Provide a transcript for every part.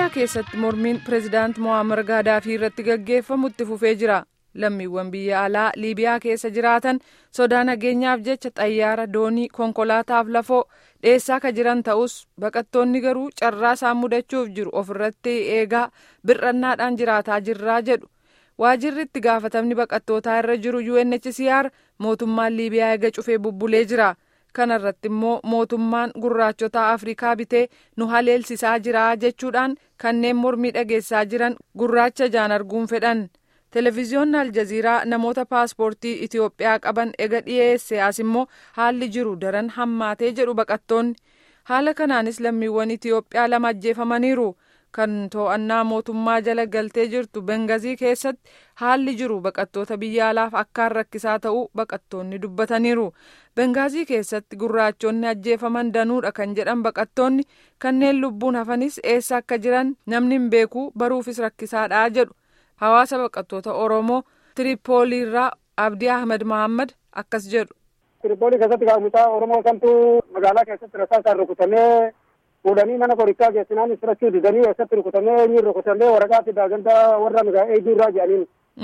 liibiyaa keessatti mormiin pireezidaant mo'aamar gaadaafii irratti gaggeeffamu itti fufee jira lammiiwwan biyya alaa liibiyaa keessa jiraatan sodaa nageenyaaf jecha xayyaara doonii konkolaataaf lafoo dheessaa ka jiran ta'us baqattoonni garuu carraa isaan mudachuuf jiru ofirratti eegaa bir'annaadhaan jiraataa jirraa jedhu waajirri itti gaafatamni baqattootaa irra jiru UNHCR mootummaan liibiyaa eega cufee bubbulee jira. kana irratti immoo mootummaan gurraachota afrikaa bitee nu haleelsisaa jira jechuudhaan kanneen mormii dhageessaa jiran gurraacha jaan arguun fedhan televiziyoonni aljaziiraa namoota paaspoortii itiyoophiyaa qaban ega dhiyeesse as immoo haalli jiru daran hammaatee jedhu baqattoonni haala kanaanis lammiiwwan itiyoophiyaa lama ajjeefamaniiru kan to'annaa mootummaa jala galtee jirtu bengazii keessatti haalli jiru baqattoota biyya alaaf akkaan rakkisaa ta'uu baqattoonni dubbataniiru bengaazii keessatti gurraachonni ajjeefaman danuudha kan jedhan baqattoonni kanneen lubbuun hafanis eessa akka jiran namni hin beeku baruufis rakkisaadha jedhu hawaasa baqattoota oromoo tiripooliirraa abdii ahmed mahammad akkas jedhu. tiripoolii keessatti gaafumsaa oromoo kamtu magaalaa keessatti rasaasaan rukutamee fuudhanii mana qorichaa geessinaan isirachuu didanii eessatti rukutamee eenyuun rukutamee waraqaa fi daaganda warra nagaa eegduu irraa jedhaniin.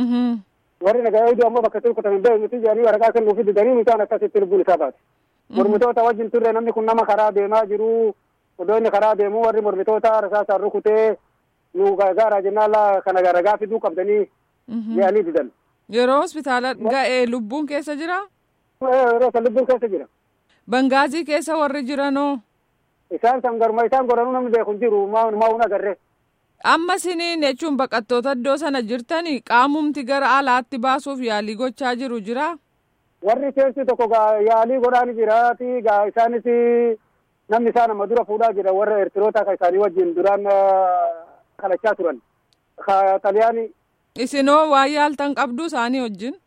warri nagaa eegduu ammoo bakka itti rukutame bee miti jedhanii waraqaa kennuufi didanii mucaan akkasitti lubbuun isaa baate. mormitoota wajjin turre namni kun nama karaa deemaa jiru odoo inni karaa deemu warri mormitoota rasaasaan rukutee nu gaara jennaan kana ragaa fiduu qabdanii jedhanii didan. yeroo hospitaala ga'ee lubbuun keessa jira. yeroo san lubbuun keessa jira. Bangaazii keessa warri jiranoo. Isaan san garuma isaan goranuu namni beeku hin jiru maa'uun agarre. Amma siniin jechuun baqattoota iddoo sana jirtanii qaamumti gara alaatti baasuuf yaalii gochaa jiru jira. Warri keessi tokko yaalii godhaa ni jiraati gaa isaanis namni isaa nama dura fuudhaa jira warra Eertiroota kan isaanii wajjin duraan kalachaa turan. Ka Xaliyaani. Isinoo waan yaaltan qabdu isaanii wajjin.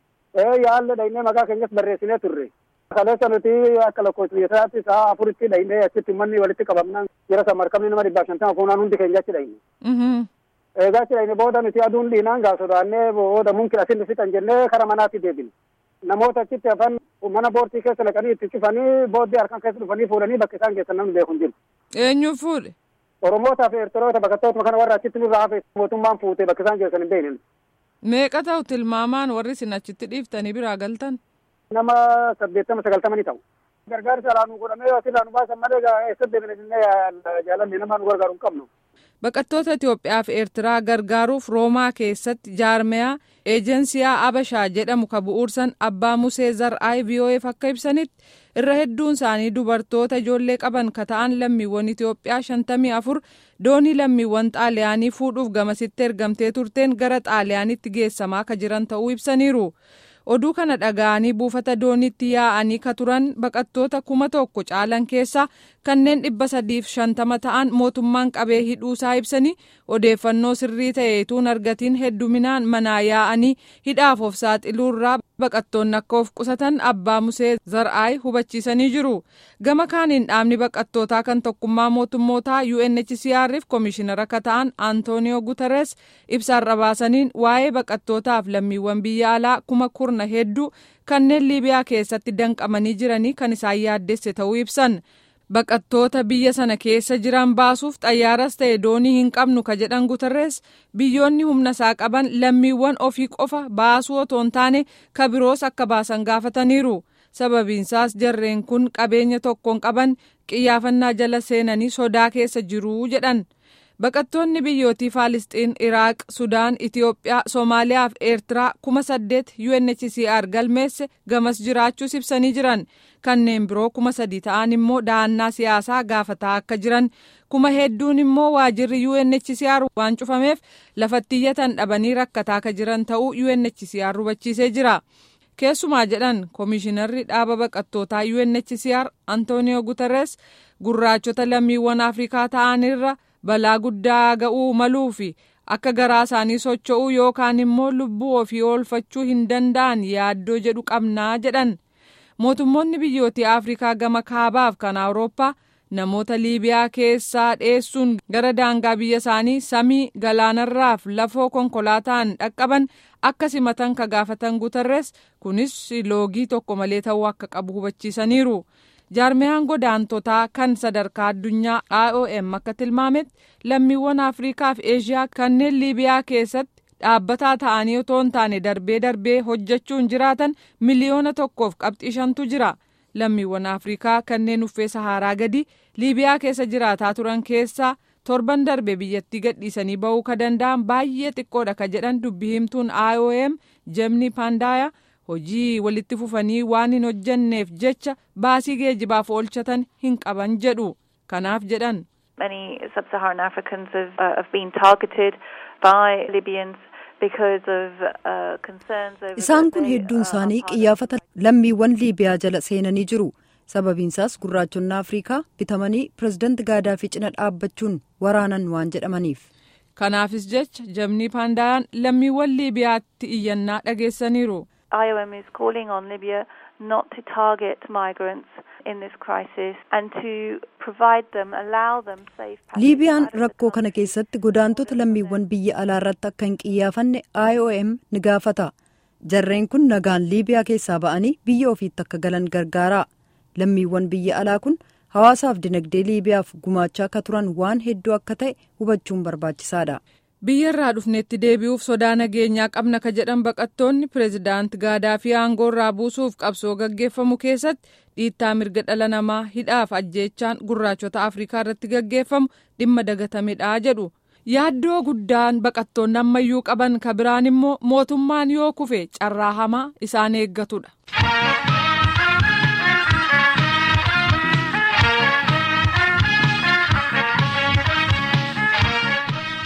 Ee yaalle dhaynee maqaa keenyas barreessinee turre. Kaleessa nuti akka lakkoofsa isaatti sa'a afuritti dhaynee achitti manni walitti qabamnaan jira san markabni nama dhibbaaf shantama fuunaan hundi keenya achi dhayne. Egaa achi dhayne booda nuti aduun dhiinaan gaa sodaannee booda munkin asin fixan jennee kara manaatti deebine. Namoota achitti hafan mana boortii keessa naqanii itti cufanii booddee harkaan keessa dhufanii fuudhanii bakka isaan geessan namni beeku hin jiru. Eenyu fuudhe? Oromootaa fi Eertiroota baqattoota kana warra achitti nurraa hafe mootummaan fuute bakka isaan geessan hin beekne. Meeqa ta'u tilmaamaan warri isin achitti dhiiftanii biraa galtan? Nama saddeettama sagaltamanii ta'u. Gargaarsa alaa nu godhamee asirraa nu baasan malee eessa deemne jennee jaalanne nama nu gargaaru hin qabnu. Baqattoota Itoophiyaa fi Eertiraa gargaaruuf Roomaa keessatti jaarmeyaa eejensiyaa Abashaa jedhamu ka bu'uursan Abbaa Musee Zar'aay VOA'f akka ibsanitti irra hedduun isaanii dubartoota ijoollee qaban ka ta'an lammiiwwan Itoophiyaa shantamii afur doonii lammiiwwan Xaaliyaanii fuudhuuf gamasitti ergamtee turteen gara Xaaliyaanitti geessamaa ka jiran ta'uu ibsaniiru. oduu kana dhaga'anii buufata dooniitti yaa'anii ka turan baqattoota kuma tokko caalan keessaa kanneen dhibba sadiif shantama ta'an mootummaan qabee hidhuusaa ibsanii odeeffannoo sirrii ta'eetuun argatiin hedduminaan manaa yaa'anii hidhaaf of saaxiluurraa baqattoonni akka of qusatan abbaa musee zar'aay hubachiisanii jiru gama kaaniin dhaabni baqattootaa kan tokkummaa mootummootaa UNHCR'if koomishinara akka ta'an antooniyoo guteres ibsaarra baasaniin waa'ee baqattootaaf lammiiwwan biyya alaa kuma kurna hedduu kanneen liibiyaa keessatti danqamanii jiranii kan isaan yaaddesse ta'uu ibsan. baqattoota biyya sana keessa jiran baasuuf xayyaaras ta'e doonii hin qabnu ka jedhan guterres biyyoonni humna isaa qaban lammiiwwan ofii qofa baasuu otoo hin taane ka biroos akka baasan gaafataniiru sababiinsaas jarreen kun qabeenya tokkoon qaban qiyyaafannaa jala seenanii sodaa keessa jiruu jedhan baqattoonni biyyootii faalisxiin iraaq sudaan itiyoophiyaa soomaaliyaa fi eertiraa kuma saddeet UNHCR galmeesse gamas jiraachuus ibsanii jiran kanneen biroo kuma sadi ta'an immoo dahannaa siyaasaa gaafataa akka jiran kuma hedduun immoo waajirri UNHCR waan cufameef lafatti iyyatan dhabanii rakkataa akka jiran ta'uu UNHCR hubachiisee jira. keessumaa jedhan koomishinarri dhaaba baqattootaa UNHCR Antonio Guterres gurraachota lammiiwwan Afrikaa ta'anirra balaa guddaa ga'uu maluu fi akka garaa isaanii socho'uu yookaan immoo lubbuu ofii oolfachuu hin danda'an yaaddoo jedhu qabnaa jedhan mootummoonni biyyootii afrikaa gama kaabaaf kan awurooppaa namoota liibiyaa keessaa dheessuun gara daangaa biyya isaanii samii galaanarraaf lafoo konkolaataan dhaqqaban akka simatan ka gaafatan guterres kunis loogii tokko malee ta'uu akka qabu hubachiisaniiru. jaarmiyaan godaantotaa kan sadarkaa addunyaa IOM akka tilmaametti lammiiwwan Afrikaa fi Eeshiyaa kanneen Liibiyaa keessatti dhaabbataa ta'anii otoo hin taane darbee darbee hojjechuun jiraatan miliyoona tokkoof qabxii shantu jira. Lammiiwwan Afrikaa kanneen uffee Saharaa gadi Liibiyaa keessa jiraataa turan keessaa torban darbe biyyattii gadhiisanii ba'uu ka danda'an baay'ee xiqqoodha ka jedhan dubbii himtuun IOM Jemni Pandaaya hojii walitti fufanii waan hin hojjenneef jecha baasii geejibaaf oolchatan hin qaban jedhu. Kanaaf jedhan. Many sub-Saharan Africans have, uh, have been targeted by Libyans Isaan kun hedduun isaanii qiyyaafata lammiiwwan Liibiyaa jala seenanii jiru. Sababiinsaas gurraachonni Afrikaa bitamanii pirezidaanti Gaadaafii cina dhaabbachuun waraanan waan jedhamaniif. Kanaafis jecha Jemni Paandayaan lammiiwwan Liibiyaatti iyyannaa dhageessaniiru. IOM is calling on Libya not to target migrants in this crisis and to provide them, allow them safe Liibiyaan rakkoo kana keessatti godaantota lammiiwwan biyya alaa irratti akka hin qiyyaafanne IOM ni gaafata. Jarreen kun nagaan Liibiyaa keessaa ba'anii biyya ofiitti akka galan gargaara. Lammiiwwan biyya alaa kun hawaasaaf dinagdee Liibiyaaf gumaachaa akka turan waan hedduu akka ta'e hubachuun barbaachisaadha. biyya irraa dhufneetti deebi'uuf sodaa nageenyaa qabna ka jedhan baqattoonni pireezidaanti gaadaafii aangoo irraa buusuuf qabsoo gaggeeffamu keessatti dhiittaa mirga dhala namaa hidhaaf ajjeechaan gurraachota afrikaa irratti gaggeeffamu dhimma dagatamedha jedhu yaaddoo guddaan baqattoonni ammayyuu qaban ka biraan immoo mootummaan yoo kufe carraa hamaa isaan eeggatudha.